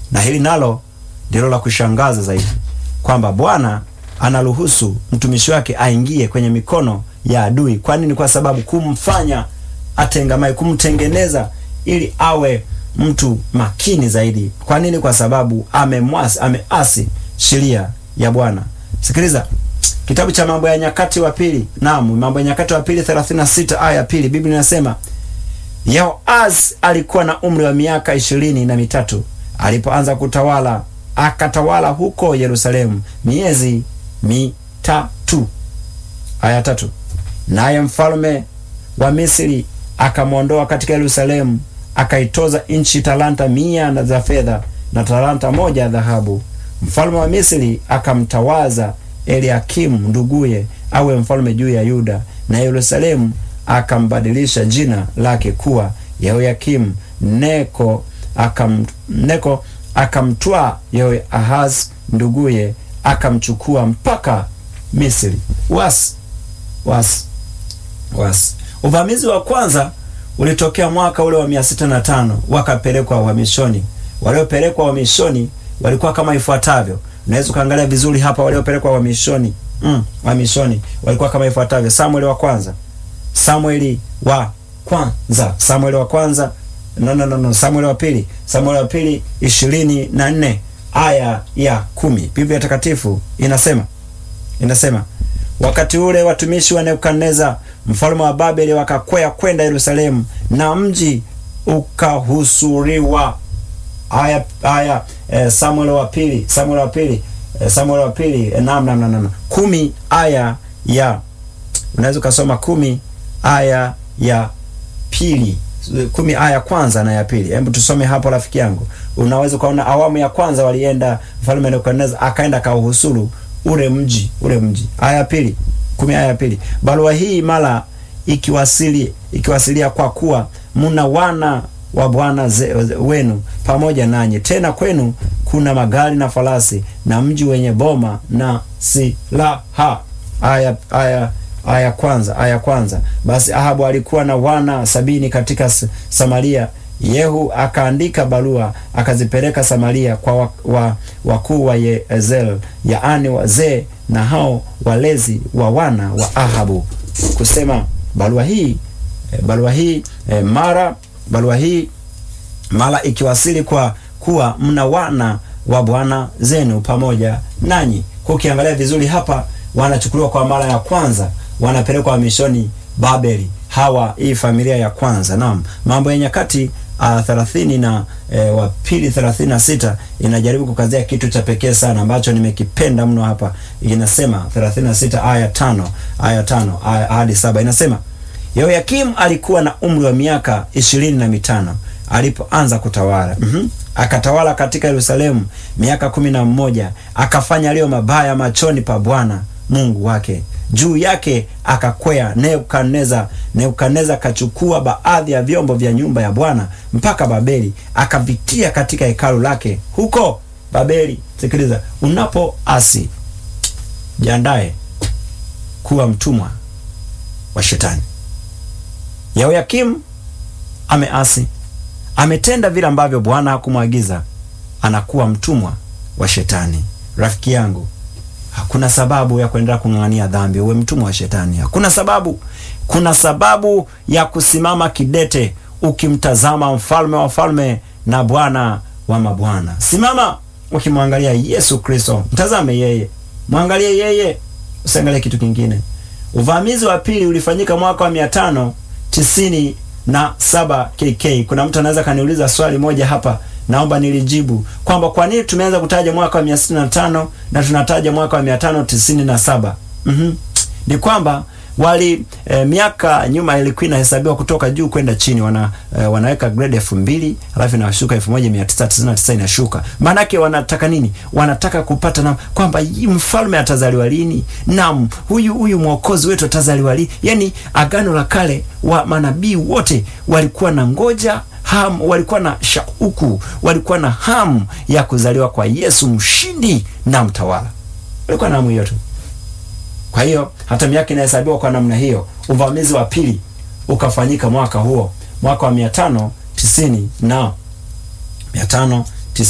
Na hili nalo ndilo la kushangaza zaidi, kwamba Bwana anaruhusu mtumishi wake aingie kwenye mikono ya adui. Kwa nini? Kwa sababu kumfanya atengamae, kumtengeneza ili awe mtu makini zaidi. Kwa nini? Kwa sababu amemwasi, ameasi sheria ya Bwana. Sikiliza kitabu cha Mambo ya Nyakati wa Pili, naam, Mambo ya Nyakati wa Pili 36 aya ya pili, Biblia inasema Yehoazi alikuwa na umri wa miaka ishirini na mitatu alipoanza kutawala, akatawala huko Yerusalemu miezi mitatu. Aya tatu, naye mfalme wa Misri akamwondoa katika Yerusalemu, akaitoza nchi talanta mia na za fedha na talanta moja ya dhahabu. Mfalme wa Misri akamtawaza Eliakimu nduguye awe mfalme juu ya Yuda, na Yerusalemu akambadilisha jina lake kuwa Yehoyakimu. Neko akam, Neko akamtwaa Yehoahaz nduguye akamchukua mpaka Misri. Wasi wasi wasi. Uvamizi wa kwanza ulitokea mwaka ule wa mia sita na tano wakapelekwa uhamishoni. Waliopelekwa uhamishoni walikuwa kama ifuatavyo. Unaweza ukaangalia vizuri hapa, waliopelekwa uhamishoni mm, uhamishoni walikuwa kama ifuatavyo: Samueli wa kwanza, Samueli wa kwanza, Samueli wa kwanza no, no, no, no. Samueli wa pili, Samueli wa pili ishirini na nne aya ya kumi. Biblia Takatifu inasema inasema wakati ule watumishi wa Nebukadneza mfalme wa Babeli wakakwea kwenda Yerusalemu na mji ukahusuriwa. Aya, aya eh, Samuel wa pili, Samuel wa pili, eh, Samuel wa pili eh, nam nam nam nam kumi aya ya unaweza ukasoma kumi aya ya pili kumi aya ya kwanza na ya pili. Hebu tusome hapo rafiki yangu, unaweza ukaona awamu ya kwanza walienda, mfalme Nebukadneza akaenda kauhusuru ule mji ule mji. Aya ya pili, kumi aya ya pili, barua hii mara ikiwasili ikiwasilia, kwa kuwa muna wana wa bwana wenu pamoja nanyi, tena kwenu kuna magari na farasi na mji wenye boma na silaha. Aya aya aya kwanza aya kwanza. Basi Ahabu alikuwa na wana sabini katika Samaria. Yehu akaandika barua akazipeleka Samaria kwa wakuu wa, wa Yezel, yaani wazee na hao walezi wa wana wa Ahabu, kusema barua hii e, barua hii e, mara barua hii mara ikiwasili kwa kuwa mna wana wa bwana zenu pamoja nanyi. Kwa ukiangalia vizuri hapa, wanachukuliwa kwa mara ya kwanza, wanapelekwa mishoni Babeli. Hawa hii familia ya kwanza. Naam, Mambo ya Nyakati uh, thelathini na eh, wa pili thelathini na sita inajaribu kukazia kitu cha pekee sana ambacho nimekipenda mno hapa. Inasema thelathini na sita aya tano aya tano aya hadi saba inasema Yehoyakimu alikuwa na umri wa miaka ishirini na mitano alipoanza kutawala. mm -hmm. Akatawala katika Yerusalemu miaka kumi na mmoja akafanya aliyo mabaya machoni pa Bwana Mungu wake. Juu yake akakwea Nebukadneza. Nebukadneza akachukua baadhi ya vyombo vya nyumba ya Bwana mpaka Babeli, akavitia katika hekalu lake huko Babeli. Sikiliza, unapoasi jiandae kuwa mtumwa wa Shetani. Yehoyakimu ameasi, ametenda vile ambavyo Bwana hakumwagiza, anakuwa mtumwa wa Shetani. Rafiki yangu, hakuna sababu ya kuendelea kung'ang'ania dhambi uwe mtumwa wa Shetani. Hakuna sababu. Kuna sababu ya kusimama kidete ukimtazama mfalme wa falme na Bwana wa mabwana. Simama ukimwangalia Yesu Kristo, mtazame yeye, mwangalie yeye, usiangalie kitu kingine. Uvamizi wa pili ulifanyika mwaka wa mia tano tisini na saba KK. Kuna mtu anaweza kaniuliza swali moja hapa, naomba nilijibu kwamba kwa nini tumeanza kutaja mwaka wa mia sitini na tano na tunataja mwaka wa mia tano tisini na saba mm-hmm. Ni kwamba wali e, miaka nyuma ilikuwa inahesabiwa kutoka juu kwenda chini, wana e, wanaweka grade elfu mbili halafu inashuka elfu moja mia tisa tisini na tisa inashuka. Maanake wanataka nini? Wanataka kupata na kwamba mfalme atazaliwa lini, nam huyu huyu mwokozi wetu atazaliwa lini. Yani agano la kale wa manabii wote walikuwa na ngoja ham, walikuwa na shauku, walikuwa na hamu ya kuzaliwa kwa Yesu mshindi na mtawala, walikuwa na hamu hiyo tu. Kwa hiyo hata miaka inahesabiwa kwa namna hiyo. Uvamizi wa pili ukafanyika mwaka huo, mwaka wa mia tano tisini na mia tano